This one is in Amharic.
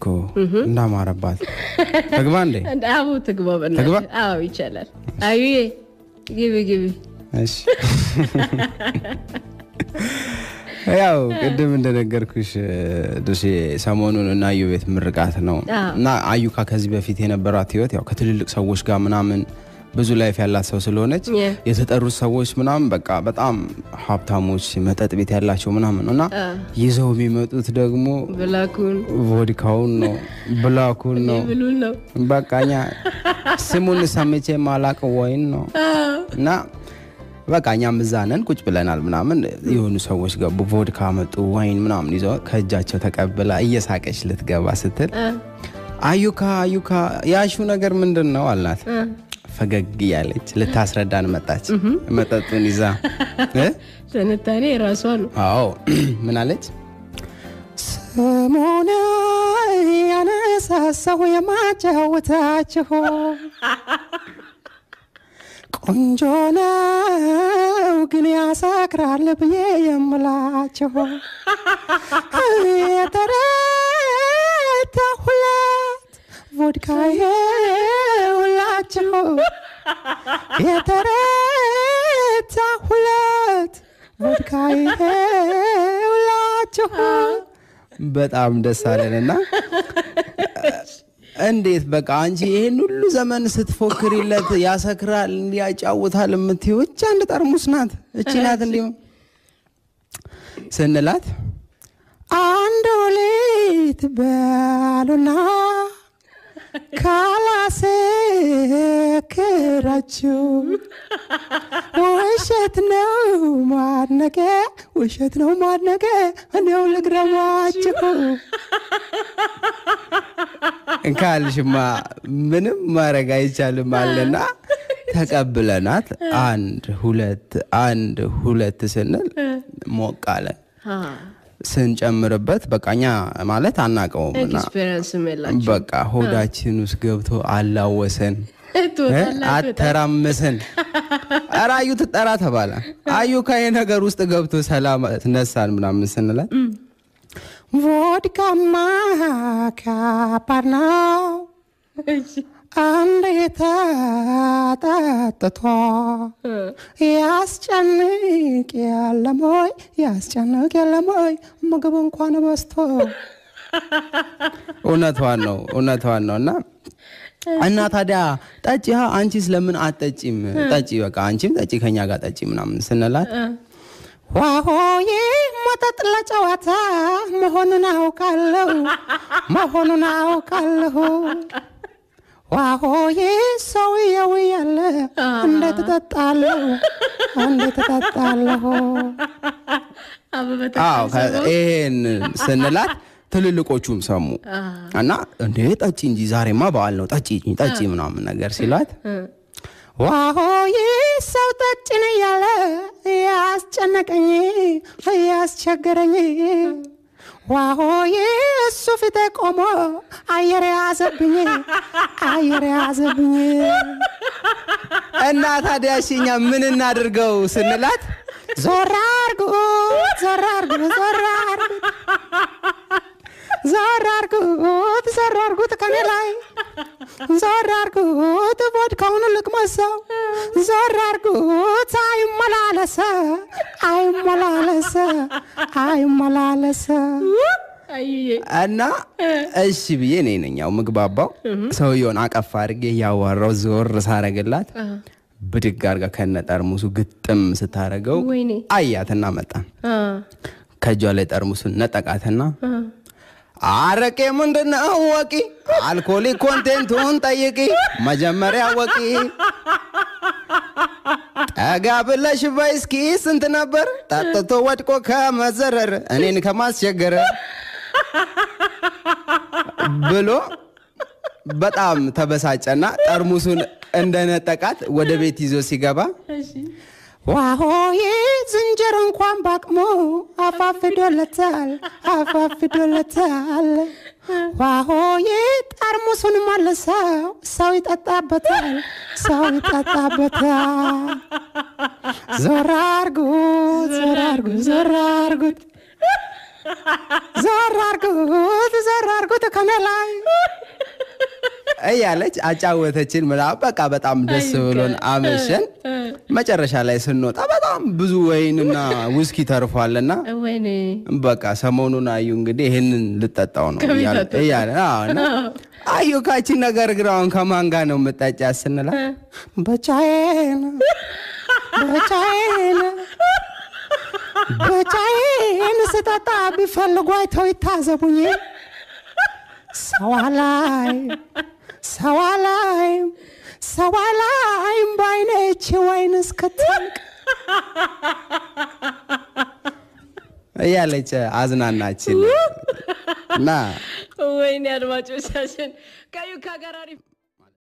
እኮ እንዳማረባት ትግባ እንዴ? አቡ ትግባ በእናትህ። ትግባ? አዎ ይቻላል። አዩዬ ግቢ ግቢ። እሺ ያው ቅድም እንደነገርኩሽ ድርሴ ሰሞኑን እና አዩ ቤት ምርቃት ነው አዎ። እና አዩካ ከዚህ በፊት የነበራት ህይወት ያው ከትልልቅ ሰዎች ጋር ምናምን ብዙ ላይፍ ያላት ሰው ስለሆነች Yeah. የተጠሩት ሰዎች ምናምን በቃ በጣም ሀብታሞች መጠጥ ቤት ያላቸው ምናምን ነው እና ይዘው የሚመጡት ደግሞ ብላኩን ቮድካውን ነው ብላኩን ነው ብሉን ነው። በቃ እኛ ስሙን ሰምቼ ማላቅ ወይን ነው እና በቃ እኛም እዛ ነን ቁጭ ብለናል ምናምን የሆኑ ሰዎች ገቡ ቮድካ መጡ ዋይን ምናምን ይዘው ከእጃቸው ተቀብላ እየሳቀች ልትገባ ስትል አዩካ አዩካ ያሹ ነገር ምንድን ነው አልናት ፈገግ እያለች ልታስረዳን መጣች መጠጡን ይዛ እ? ትንታኔ የራሷ ነው። አዎ ምን አለች ስሙን ያነሳሳሁ የማጫወታችሁ ቆንጆ ነው ግን ያሳክራል ብዬ የምላችሁ የተረታሁለት ቮድካ የውላችሁ የተረታሁለት ቮድካ የውላችሁ በጣም ደስ አለንና እንዴት በቃ አንቺ ይሄን ሁሉ ዘመን ስትፎክሪለት ያሰክራል እንዲያጫውታል የምትይው እች አንድ ጠርሙስ ናት እቺ ናት እንዲሁም ስንላት አንድ ሌት በሉና ካላሰክራችሁ ውሸት ነው ማድነቄ ውሸት ነው ማድነቄ እኔው ልግረማችሁ ካልሽማ ምንም ማድረግ አይቻልም አለና ተቀብለናት አንድ ሁለት አንድ ሁለት ስንል ሞቅ አለ ስንጨምርበት በቃ እኛ ማለት አናቀውም እና ኤክስፔሪንስ የላቸው በቃ ሆዳችን ውስጥ ገብቶ አላወሰን እ? ትወጣላችሁ። አተራመሰን ኧረ አዩ ትጠራ ተባለ አዩ ከይህ ነገር ውስጥ ገብቶ ሰላም ነሳን ምናምን ስንላት ቮድካማ ከባድ ነው አንድ ተጠጥቶ ያስጨንቅ የለሞይ ያስጨንቅ የለሞይ ምግብ እንኳን በስቶ እውነቷን ነው እውነቷን ነው እና እና ታዲያ ጠጪ ሀ አንቺስ ለምን አትጠጪም ጠጪ በቃ አንቺም ጠጪ ከኛ ጋር ጠጪ ምናምን ስንላት ዋሆዬ መጠጥ ለጨዋታ መሆኑን አውቃለሁ መሆኑን አውቃለሁ ዋሆዬ ሰውየው ያለ እንዴት እጠጣለሁ እንዴት እጠጣለሁ አበበ አዎ ከ- ይሄን ስንላት ትልልቆቹም ሰሙ እና እንዴ ጠጪ እንጂ ዛሬማ በዓል ነው ጠጪ ጠጪ ምናምን ነገር ሲሏት ዋሆይ ሰው ጠጭን እያለ ያስጨነቀኝ ያስቸገረኝ ዋሆይ እሱ ፊቴ ቆሞ አየር ያዘብኝ አየር ያዘብኝ እና ታዲያ እሺ እኛ ምን እናድርገው ስንላት ዞር አርጉት ዞር አርጉት ዞር አርጉት ዞር አርጉት ዞር አርጉት ከኔ ላይ ዞር አርጉት ቮድካውን ልቅመሰው ዞር አርጉት አይመላለሰ አይመላለሰ አይመላለሰ አዩዬ እና እሺ ብዬ እኔ ነኝ ያው ምግባባው ሰውየውን አቀፍ አድርጌ እያዋራው ዞር ሳረግላት ብድግ አርጋ ከነ ጠርሙሱ ግጥም ስታረገው ወይኔ አያትና መጣን አ ከእጇ ላይ ጠርሙሱን ነጠቃትና አረቄ ምንድነው ወቂ አልኮሊክ ኮንቴንቱን ጠይቂ መጀመሪያ ወቂ ጠጋ ብለሽ በይ እስኪ ስንት ነበር ጠጥቶ ወድቆ ከመዘረር እኔን ከማስቸገረ ብሎ በጣም ተበሳጨና ጠርሙሱን እንደነጠቃት ወደ ቤት ይዞ ሲገባ እሺ ዋሆዬ ዝንጀሮ እንኳን ባቅሞ አፋፍዶለታል አፋፍዶለታል ዋሆዬ ጠርሙሱን መልሰው ሰው ይጠጣበታል ሰው ይጠጣበታል ዞር አርጉት ዞር አርጉት ዞር አርጉት ዞር አርጉት ዞር አርጉት ከኔ ላይ እያለች አጫወተችን ምናምን በቃ በጣም ደስ ብሎን አመሸን። መጨረሻ ላይ ስንወጣ በጣም ብዙ ወይንና ውስኪ ተርፏልና ወይኔ በቃ ሰሞኑን አዩ እንግዲህ ይህንን ልጠጣው ነው ከቤት እያለ- አትወጣም። እያለ አዎ፣ እና አዩ ካቺን ነገር ግራውን ከማን ጋር ነው የምጠጫት ስንላት ብቻዬን ብቻዬን ብቻዬን ስጠጣ ቢፈልጉ አይተው ይታዘቡኝ ሰው አላይም ሰው አላይም ሰው አላይም በዓይኖቼ ወይን እስክትጠልቅ እያለች አዝናናችን እና ወይኔ አድማጮቻችን ከዩካ ጋር አሪፍ